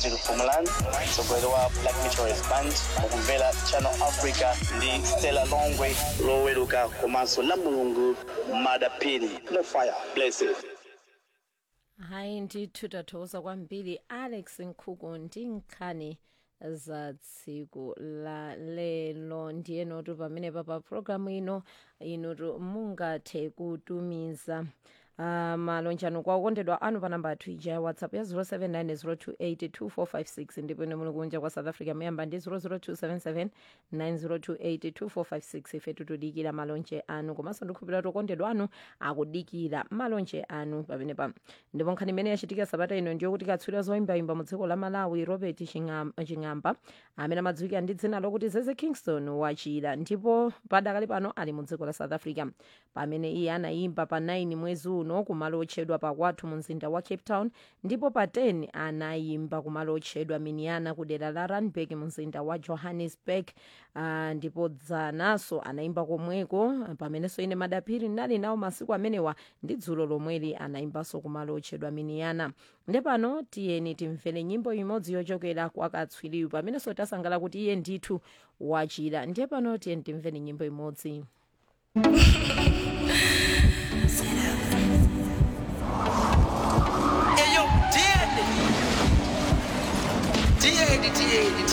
Virgil Fumalan mtsogoleri wa Black Meteorist Band mukumvera Channel Africa ndi Stella Longwe loweruka komanso la mulungu madapini no fire blessed hayi ndithu tathokoza kwambiri alex nkhuku ndi nkhani za tsiku la lelo ndiye notu pamene pa programu ino inutu mungathe kutumiza uh, malonjano kwa okondedwa anu pa namba yathu ija ya whatsapp ya 07902825456 ndipo ine muli kunja kwa south africa muyamba ndi 0027790282456 ife tutudikira malonje anu komanso ndikhulupirira kuti okondedwa anu akudikira malonje anu pamenepa ndipo nkhani imene yachitika sabata ino ndiyo kuti katswiri zoyimbayimba mu dziko la malawi robert Chingam- ching'amba amene amadziwika ndi dzina lokuti zeze kingston wachira ndipo padakali pano ali mu dziko la south africa pamene iye anayimba pa 9 mwezi uno kumalo otchedwa pakwathu mu mzinda wa cape town ndipo pa 10 anayimba kumalo otchedwa miniana ku dera la randburg mu mzinda wa johannesburg uh, ndipo dzanaso anayimba komweko pamenenso ine madaphiri ndinali nawo masiku amenewa ndi dzulo lomweli anayimbanso kumalo otchedwa miniana nde pano tiyeni timvere nyimbo imodzi yochokera kwa katswiriyu pamenenso tasangala kuti iye ndithu wachira ndiye pano tiyeni timvere nyimbo imodzi